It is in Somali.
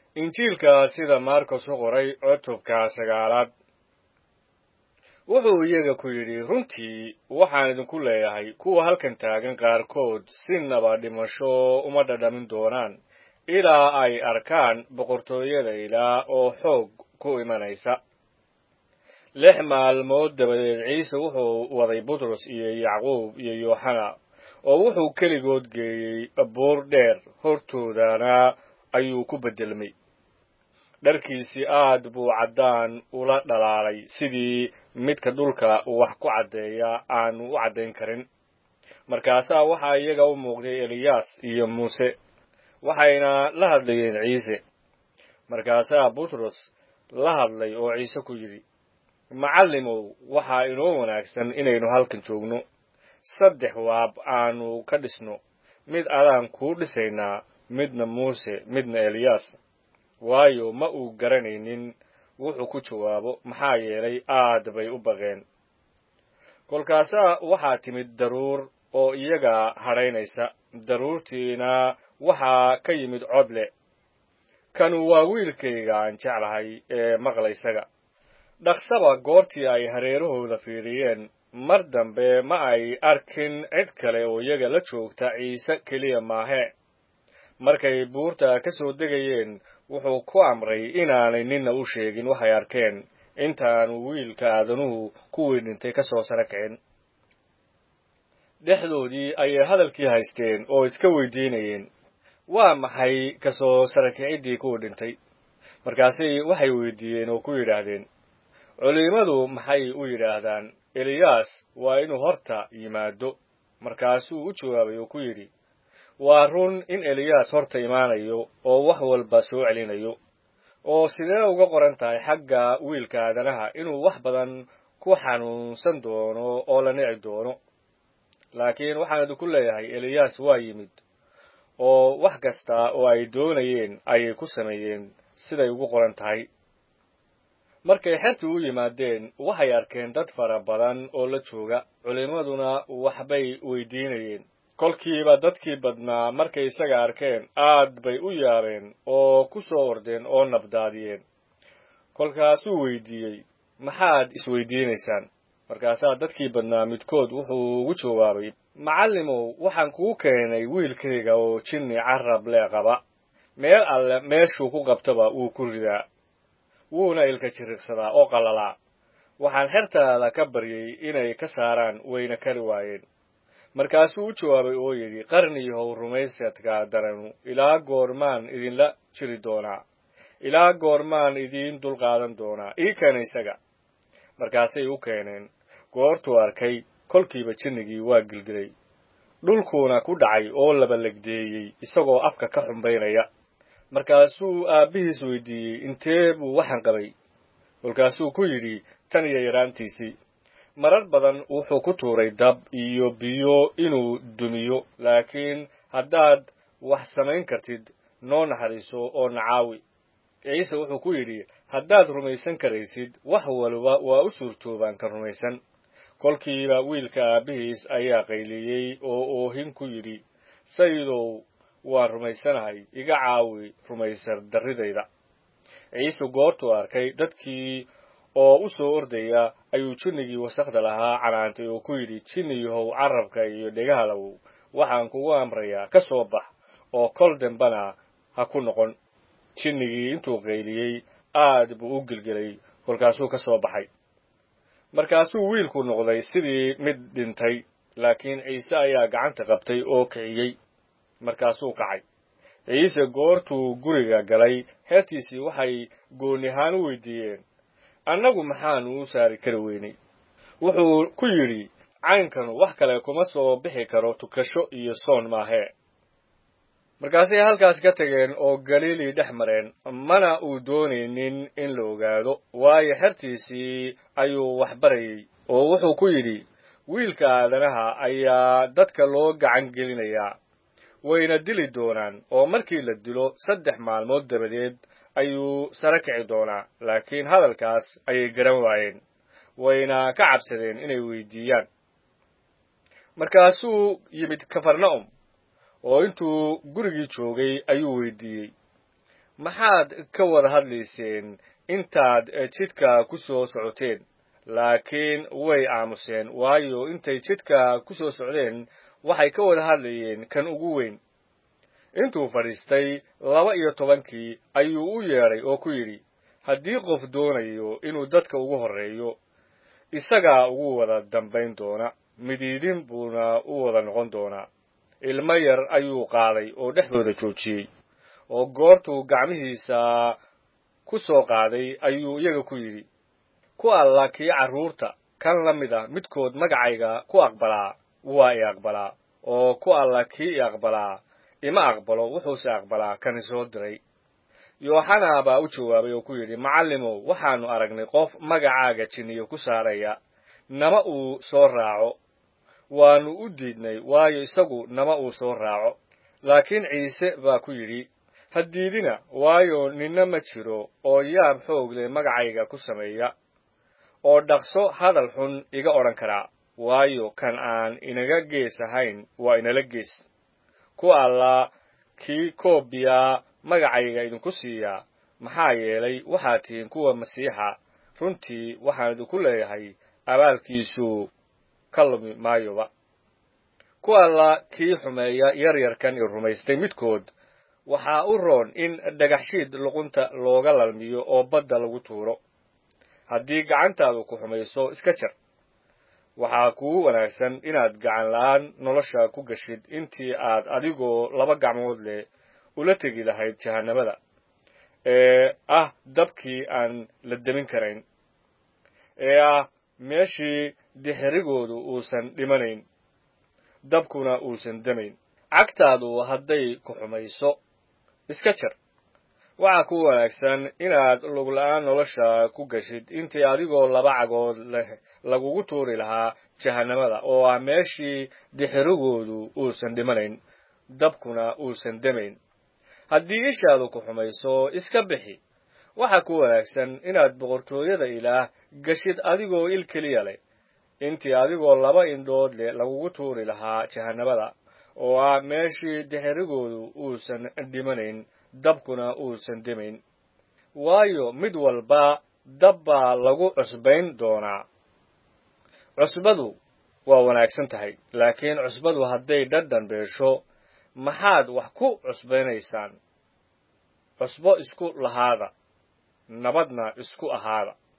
injiilka sida maarkos u qoray cutubka sagaalaad wuxuu iyaga ku yidhi runtii waxaan idinku leeyahay kuwa halkan taagan qaarkood sinaba dhimasho uma dhadhamin doonaan ilaa ay arkaan boqortooyada ilaa oo xoog ku imanaysa lix maalmood dabadeed ciise wuxuu waday butros iyo yacquub iyo yooxana oo wuxuu keligood geeyey buur dheer hortoodana ayuu ku beddelmay dharkiisii aad buu caddaan ula dhalaalay sidii midka dhulka wax ku caddeeya aanu u caddayn karin markaasaa waxaa iyaga u muuqday eliyaas iyo muuse waxayna la hadlayeen ciise markaasaa butros la hadlay oo ciise ku yidhi macallimow waxaa inoo wanaagsan inaynu halkan joogno saddex waab aanu ka dhisno mid adaan kuu dhisaynaa midna muuse midna eliyaas waayo ma uu garanaynin wuxuu ku jawaabo maxaa yeelay aad bay u baqeen kolkaasaa waxaa timid daruur oo iyaga hadhaynaysa daruurtiina waxaa ka yimid cod leh kanu waa wiilkayga aan jeclahay ee maqla isaga dhaqsaba goortii ay hareerahooda fiidhiyeen mar dambe ma ay arkin cid kale oo iyaga la joogta ciise keliya maahe markay buurta ka soo degayeen wuxuu ku amray inaanay ninna u sheegin waxay arkeen intaanu wiilka aadanuhu kuwii dhintay ka soo sara kicin dhexdoodii ayay hadalkii haysteen oo iska weydiinayeen waa maxay ka soo sarakiciddii kuwii dhintay markaasi waxay weydiiyeen oo ku yidhaahdeen culimmadu maxay u yidhaahdaan eliyaas waa inuu horta yimaado markaasuu u jawaabay oo ku yidhi waa run in eliyaas horta imaanayo oo wax walba soo celinayo oo sidee uga qoran tahay xagga wiilka aadanaha inuu wax badan ku xanuunsan doono oo la nici doono laakiin waxaan idinku leeyahay eliyaas waa yimid oo wax kasta oo ay doonayeen ayay ku sameeyeen siday ugu qoran tahay markay xertii u yimaadeen waxay arkeen dad fara badan oo la jooga culimmaduna waxbay weydiinayeen kolkiiba dadkii badnaa markay isaga arkeen aad bay u yaabeen oo ku soo ordeen oo nabdaadiyeen kolkaasuu weydiiyey maxaad isweydiinaysaan markaasaa dadkii badnaa midkood wuxuu ugu jawaabay macallimow waxaan kuu keenay wiilkayga oo jinni carab lee qaba meel alle meeshuu ku qabtaba wuu ku ridaa wuuna ilka jiriqsadaa oo qalalaa waxaan xertaada ka baryay inay ka saaraan wayna kari waayeen markaasuu u jawaabay oo yidhi qarniyahow rumaysadka daranu ilaa goormaan idinla jiri doonaa ilaa goormaan idiin dulqaadan doonaa ii keena isaga markaasay u keeneen goortuu arkay kolkiiba jinnigii waa gilgilay dhulkuuna ku dhacay oo laba legdeeyey isagoo afka ka xumbaynaya markaasuu aabbihiis weydiiyey intee buu waxaan qabay kolkaasuu ku yidhi tan iyo yaraantiisii marar badan wuxuu ku tuuray dab iyo biyo inuu dumiyo laakiin haddaad wax samayn kartid noo naxariiso oo nacaawi ciise wuxuu ku yidhi haddaad rumaysan karaysid wax waliba waa u suurtoobaan ka rumaysan kolkiiba wiilka aabbihiis ayaa qayliyey oo oohin ku yidhi sayidow waan rumaysanahay iga caawi rumaysar darridayda ciise goortuu arkay dadkii oo u soo ordaya ayuu jinnigii wasakhda lahaa canaantay oo ku yidhi jinniyahow carabka iyo dhegahalow waxaan kugu amrayaa ka soo bax oo kol dambana ha ku noqon jinnigii intuu qayliyey aad buu u gelgelay kolkaasuu ka soo baxay markaasuu wiilku noqday sidii mid dhintay laakiin ciise ayaa gacanta qabtay oo kiciyey markaasuu kacay ciise goortuu guriga galay heertiisii waxay gooni ahaan u weydiiyeen annagu maxaanu u saari kari weynay wuxuu ku yidhi caynkanu wax kale kuma soo bixi karo tukasho iyo soon maahee markaasay halkaas ka tageen oo galiilii dhex mareen mana uu doonaynin in la ogaado waayo xertiisii ayuu wax barayey oo wuxuu ku yidhi wiilka aadanaha ayaa dadka loo gacan gelinayaa wayna dili doonaan oo markii la dilo saddex maalmood dabadeed ayuu sare kici doonaa laakiin hadalkaas ayay garan waayeen wayna ka cabsadeen inay weydiiyaan markaasuu yimid kafarna'um oo intuu gurigii joogay ayuu weydiiyey maxaad ka wada hadlayseen intaad jidhka ku soo socoteen laakiin way aamuseen waayo intay jidhka ku soo socdeen waxay ka wada hadlayeen kan ugu weyn intuu fadhiistay laba iyo tobankii ayuu u yeedhay oo ku yidhi haddii qof doonayo inuu dadka ugu horreeyo isagaa ugu wada dambayn doona midiidin buuna u wada noqon doonaa ilmo yar ayuu qaaday oo dhexdooda joojiyey oo goortuu gacmihiisa ku soo qaaday ayuu iyaga ku yidhi ku alla kii carruurta kan la mid ah midkood magacayga ku aqbalaa waa i aqbalaa oo ku alla kii i aqbalaa ima aqbalo wuxuuse aqbalaa kan isoo diray yooxana baa u jawaabay oo ku yidhi macallimow waxaannu aragnay qof magacaaga jinniyo ku saaraya nama uu soo raaco waannu u diidnay waayo isagu nama uu soo raaco laakiin ciise baa ku yidhi ha diidina waayo ninna ma jiro oo yaab xoog leh magacayga ku sameeya oo dhaqso hadal xun iga odhan karaa waayo kan aan inaga gees ahayn waa inala gees ku alla kii koobiyaa magacayga idinku siiyaa maxaa yeelay waxaad tihiin kuwa masiixa runtii waxaan idinku leeyahay abaalkiisu ka lumi maayoba ku alla kii xumeeya yaryarkan i rumaystay midkood waxaa u roon in dhagaxshiid luqunta looga lalmiyo oo badda lagu tuuro haddii gacantaadu ku xumayso iska jar waxaa kugu wanaagsan inaad gacan la'aan nolosha ku gashid intii aad adigoo laba gacmood leh ula tegi lahayd jahannamada ee ah dabkii aan la demin karayn ee ah meeshii dixirigoodu uusan dhimanayn dabkuna uusan demayn cagtaadu hadday ku xumayso iska jar waxaa ku wanaagsan inaad lugla'aan nolosha ku gashid intii adigoo laba cagood leh lagugu tuuri lahaa jahannamada oo ah meeshii dixirigoodu uusan dhimanayn dabkuna uusan demayn haddii ishaadu ku xumayso iska bixi waxaa ku wanaagsan inaad boqortooyada ilaah gashid adigoo il keliya leh intii adigoo laba indhood leh lagugu tuuri lahaa jahannamada oo ah meeshii dixirigoodu uusan dhimanayn dabkuna uusan demayn waayo mid walba dab baa lagu cusbayn doonaa cusbadu waa wanaagsan tahay laakiin cusbadu hadday dhadhan beesho maxaad wax ku cusbaynaysaan cusbo isku lahaada nabadna isku ahaada